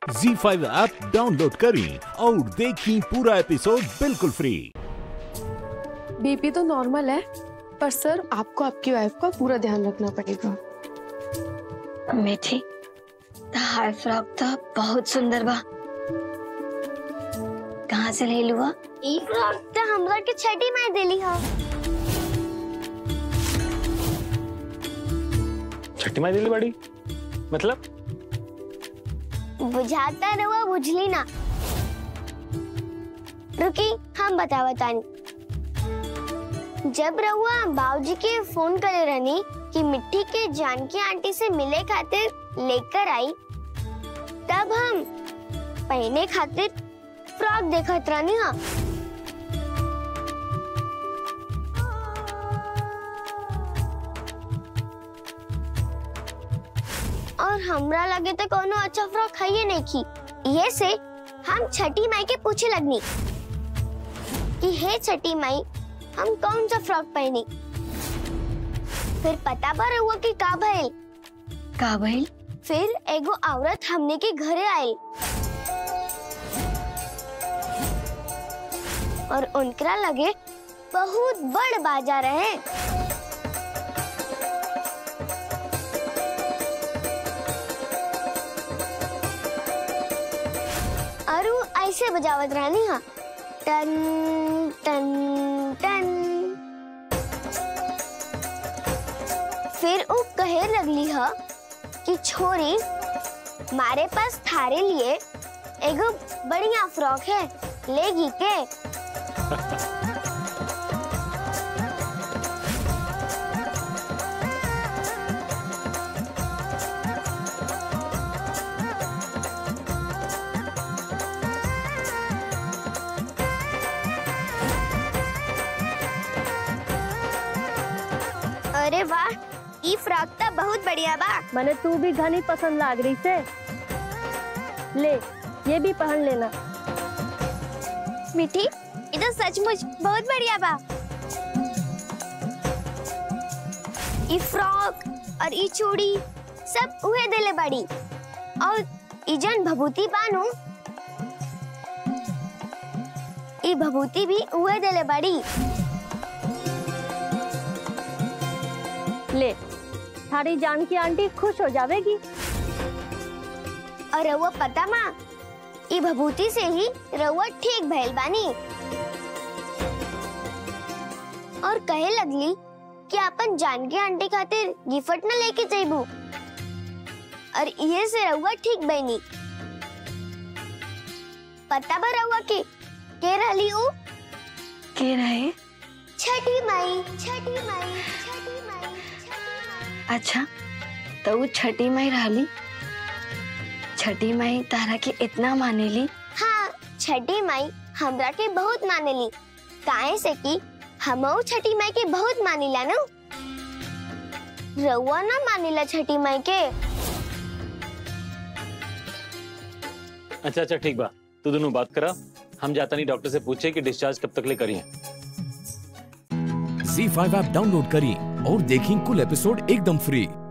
जी five app download करें और देखें पूरा एपिसोड बिल्कुल फ्री बीपी तो नॉर्मल है पर सर आपको आपकी वाइफ का पूरा ध्यान रखना पड़ेगा मीठी हाय फ्रॉक तो बहुत सुंदर बा कहाँ से ले लुआ ई फ्रॉक तो हमरा के छठी मार देली हो छठी माई दिली बड़ी मतलब बुझाता रहुआ बुझली ना रुकी हम बता बतानी जब रहुआ बाबूजी के फोन करे रहनी कि मिट्टी के जानकी आंटी से मिले खातिर लेकर आई तब हम पहने खातिर फ्रॉक देखत रहनी हा और हमरा लगे तो कोनो अच्छा फ्रॉक है ही नहीं की ये से हम छठी माई के पूछे लगनी कि हे छठी माई हम कौन सा फ्रॉक पहनी फिर पता पर हुआ कि का भइल का भइल फिर एगो औरत हमने के घरे आई और उनकरा लगे बहुत बड़ बाजार है और वो ऐसे बजावत रहनी हा टन टन टन फिर वो कहे लगली हा कि छोरी मारे पास थारे लिए एगो बढ़िया फ्रॉक है लेगी के अरे वाह ई फ्रॉक तो बहुत बढ़िया बा मने तू भी घनी पसंद लाग रही से ले ये भी पहन लेना मीठी ये तो सचमुच बहुत बढ़िया बा ई फ्रॉक और ई चूड़ी सब उहे देले बड़ी और ई जन भभूति बानू ई भभूति भी उहे देले बड़ी ले थारी जान की आंटी खुश हो जावेगी और रउआ पता माँ ई भभूति से ही रउआ ठीक भइल बानी और कहे लगली कि अपन जानकी आंटी खातिर गिफ्ट न लेके जाइबू और ये से रउआ ठीक बनी पता बा रउआ के के रहली ऊ के रहे छठी माई छठी माई छठी माई छठी माई अच्छा तो वो छठी माई रहली छठी माई तारा के इतना मानेली हाँ छठी माई हमरा के बहुत मानेली काहे से कि हमऊ छठी माई के बहुत मानिला न रउआ ना मानिला छठी माई के अच्छा अच्छा ठीक बा तू दोनों बात करा हम जाता नहीं डॉक्टर से पूछे कि डिस्चार्ज कब तक ले करिए जी फाइव ऐप डाउनलोड करें और देखें कुल एपिसोड एकदम फ्री